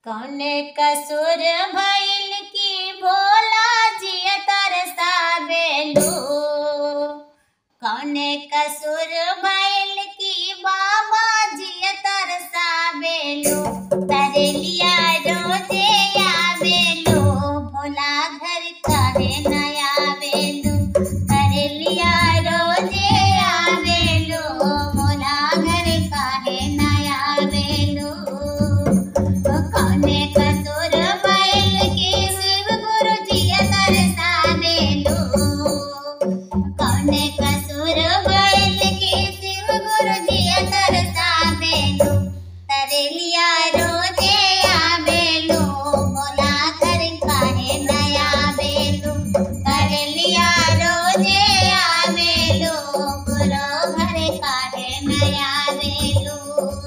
कौने कसूर भइल की भोला जिया तरसावेलू कौने कसूर भइल की बाबा जिया तरसावेलू तरेलिया रोजे आवेलू भोला घर काहे न आवेलू तरेलिया रोजे आवेलू भोला घर काहे न आवेलू कौने कसूर बैल के शिव गुरु जी तरसावेलू कौने कसूर बैल के शिव गुरु जी तरसावेलू तरेलिया रोजे आवेलू भोला घर काहे न आवेलू तरेलिया रोजे आवेलू गुरु घर काहे न आवेलू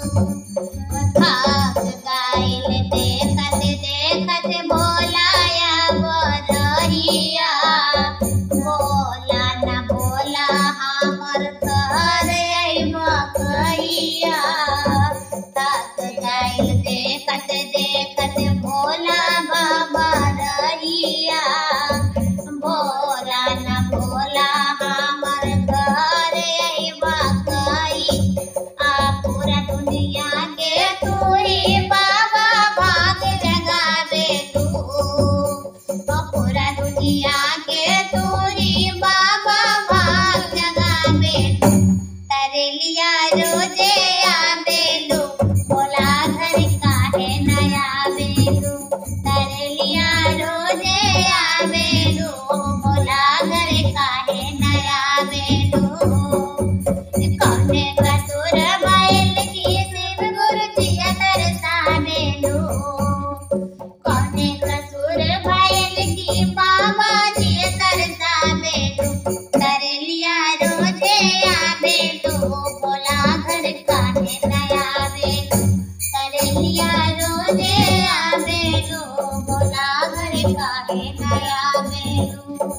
भाग गाइल देखत देखत बोलाया बरहिया बोला न बोला हमर घर अइबा कहिया ताक गाइल देखत देखत बोला बाबा रहिया बोला न बोला हमर घर अइबा कही आ पूरा दुनिया के तूरी बाबा भाग लगावे तू आ पूरा दुनिया के तूरी बाबा भाग लगावे तू तरेलिया रोजे आवेलू बोला घर काहे न आवेलू तरेलिया रोजे आवेलू बोला घर काहे न आवेलू कौने कसूर बैल की शिव गुरु जिया तरसावेलू कौने कसूर बैल की बाबा जिया तरसावेलू तरेलिया रोजे आवेलू बोला घर काहे न आवेलू तरेलिया रोजे आवेलू बोला घर काहे न आवेलू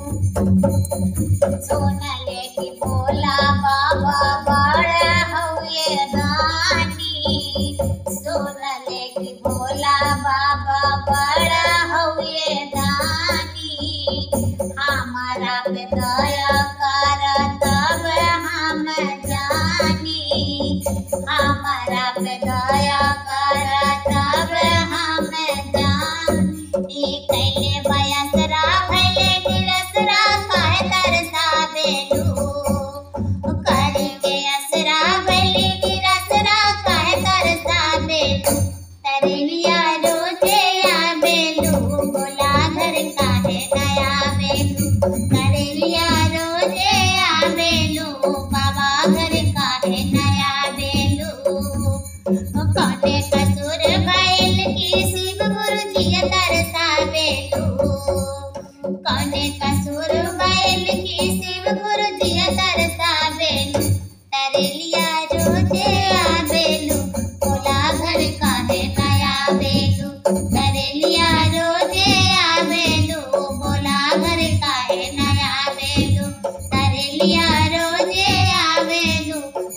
सोनले की भोला बाबा बड़ा हउए दानी सोनले की भोला बाबा बड़ा हउए दानी हमारा पे दया कर तब हम जानी हमारा पे दया कर तब हम जानी कैले बयसरा भैले निरसरा काहे तरसावेलू करके असरा भैले निरसरा काहे तरसावेलू तरेलिया रोजे आवेलू बोला घर काहे न आवेलू तरेलिया रोजे आवेलू बाबा घर काहे न आवेलू कौने कसूर बैल की शिव गुरु जी तरसावेलू कौने कसूर बैल की शिव गुरु जी तरसावेलू तरेलिया रोजे आवेलू बोला घर काहे न आवेलू तरेलिया रोजे आवेलू बोला घर काहे न आवेलू तरेलिया रोजे आवेलू